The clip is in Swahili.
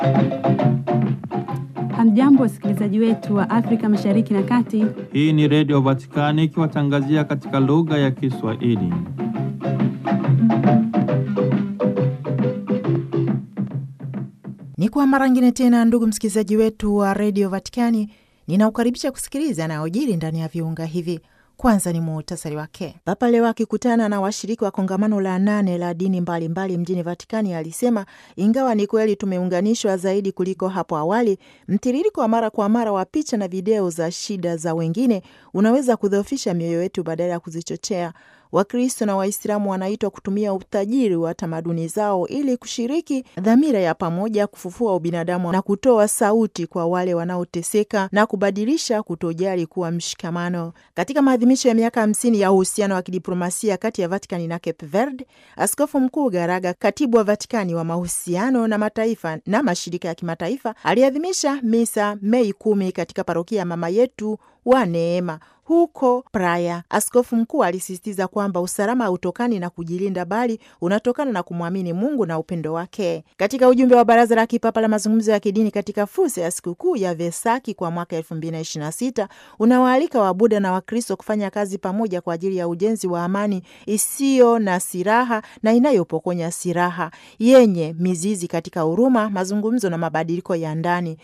Hamjambo, wasikilizaji wetu wa Afrika Mashariki na Kati. Hii ni Redio Vatikani ikiwatangazia katika lugha ya Kiswahili. Ni kwa mara ngine tena, ndugu msikilizaji wetu wa redio Vatikani, ninaukaribisha kusikiliza yanayojiri ndani ya viunga hivi. Kwanza ni muhtasari wake. Papa leo akikutana na washiriki wa kongamano la nane la dini mbalimbali mbali mjini Vatikani alisema ingawa ni kweli tumeunganishwa zaidi kuliko hapo awali, mtiririko wa mara kwa mara wa picha na video za shida za wengine unaweza kudhoofisha mioyo yetu badala ya kuzichochea. Wakristo na Waislamu wanaitwa kutumia utajiri wa tamaduni zao ili kushiriki dhamira ya pamoja kufufua ubinadamu na kutoa sauti kwa wale wanaoteseka na kubadilisha kutojali kuwa mshikamano. Katika maadhimisho ya miaka hamsini ya uhusiano wa kidiplomasia kati ya Vatikani na Cape Verde, Askofu Mkuu Garaga, katibu wa Vatikani wa mahusiano na mataifa na mashirika ya kimataifa, aliadhimisha misa Mei kumi katika parokia ya Mama Yetu wa Neema huko Praia. Askofu mkuu alisisitiza kwamba usalama hautokani na kujilinda, bali unatokana na kumwamini Mungu na upendo wake. Katika ujumbe wa Baraza la Kipapa la Mazungumzo ya Kidini katika fursa ya sikukuu ya Vesaki kwa mwaka elfu mbili na ishirini na sita unawaalika Wabuda na Wakristo kufanya kazi pamoja kwa ajili ya ujenzi wa amani isiyo na silaha na inayopokonya silaha, yenye mizizi katika huruma, mazungumzo na mabadiliko ya ndani